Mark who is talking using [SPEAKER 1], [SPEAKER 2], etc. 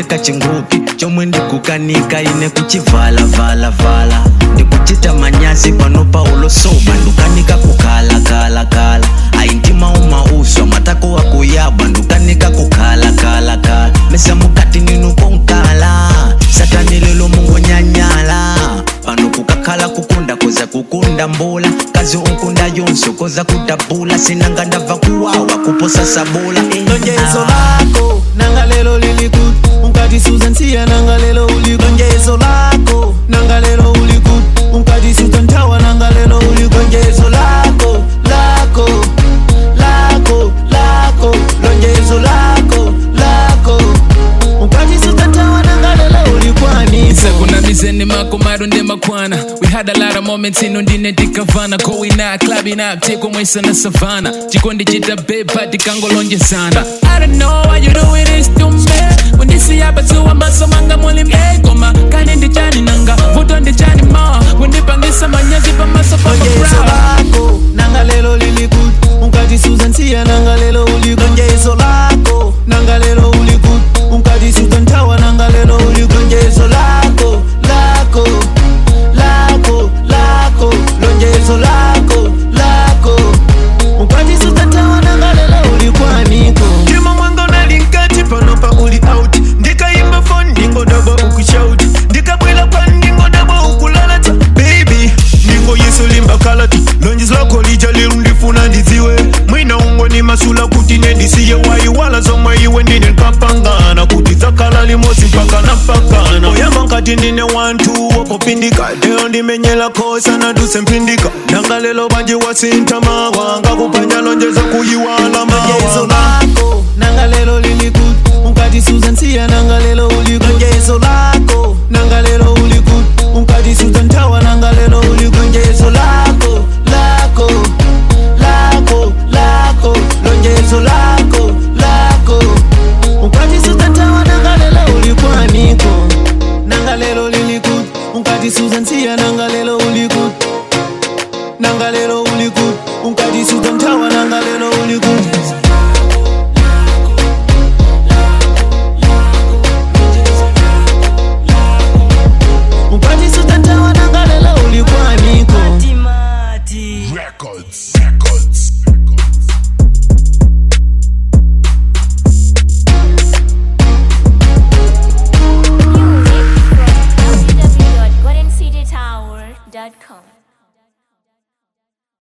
[SPEAKER 1] ndikuteka chingupi chomwe ndikukanika ine kuchivala-vala-vala ndikuchita manyazi pano paulo soba ndukanika kukhala-khala-khala ayi ndimauma-uswa matako wakuyabwa ndukanika kukhala-khala-khala mesa mukati ninukonkala satani lelo mungonyanyala pano kukakhala kukunda koza kukunda mbula kazi unkunda yonso koza kudabula sinanga ndabva kuwawa kuposa sabula eh,
[SPEAKER 2] lonjezo
[SPEAKER 1] ah.
[SPEAKER 2] lako nanga lelo lilikut unkati susan siya nanga lelo ulikut lonjezo lako nanga lelo ulikut unkati susan tawa nanga lelo ulikut lonjezo lako lako lako lako lonjezo lako lako unkati susan tawa nanga lelo ulikwani
[SPEAKER 3] Sakuna mizeni makomado ndi makwana We had a lot of moments ino ndine tikavana Going out, clubbing up, teko mwesa na savana Chikondi chita bepa tikangolonjezana I don't know why you doing this to me When this hapa tu ambaso manga muli mekoma Kani ndi chani nanga, vuto ndi chani ma Wendipangisa manyazi pa maso pa
[SPEAKER 2] lonjezo
[SPEAKER 3] crowd
[SPEAKER 2] lako nanga lelo lilikut unkati susan siya nanga lelo ulikut lonjezo lako nanga lelo ulikut unkati susan tawa nanga lelo ulikut lonjezo lako lako lako lako lonjezo lako lako unkati susan tawa nanga lelo ulikwaniko ndima mwanga unalinkati pano pa uli out ndikaimba fon ndingodabwa ukushauti ndikabwela kwa ndingodabwa ukulalata baby ndingo yesu limba kalati lonjis lako lija liru ndifuna ndidziwe mwina ungo ni masula kuti nendisiye waiwala zomwe iwe ndine nkapangana kuti dzakhala limodzi mpaka napakana oyamba nkati ndine wantu wopopindika lero ndimenyela khosa naduse mpindika nanga lelo banji wasintama wanga kupanya lonjeza kuyiwala mawa lako nanga lelo lilikut unkati susan siya nanga lelo